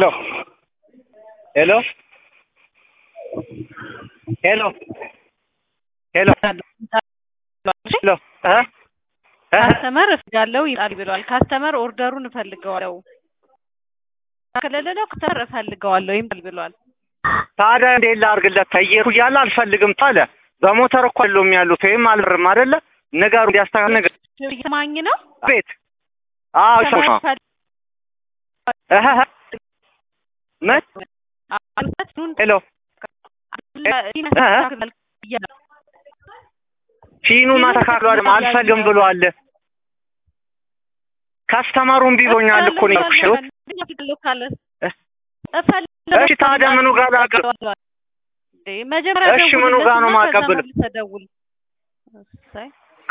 ሄሎ ሄሎ ሄሎ ሄሎ እ እ ካስተመር እፈልጋለሁ ይላል ብሏል። ካስተመር ኦርደሩን እፈልገዋለሁ ከሌለው ካስተመር እፈልገዋለሁ ይላል ብሏል። ታዲያ እንዴት ላድርግለት? ተየሩ እያለ አልፈልግም አለ። በሞተር እኮ የለውም ያሉት ወይም አልርም አይደለ? ንገሩ እንዲያስተካክል ነገር ማኝ ነው ቤት አዎ ሾሽ እህ እህ ምን ሄሎ ፊኑን አስተካክሎ አይደል አልፈልግም ብሏል። ካስተመሩን ቢሎኛል እኮ ነው ያልኩሽ። እሺ ታዲያ ምኑ ጋር ላቀ መጀመሪያ እሺ ምኑ ጋር ነው ማቀብል? ተደውል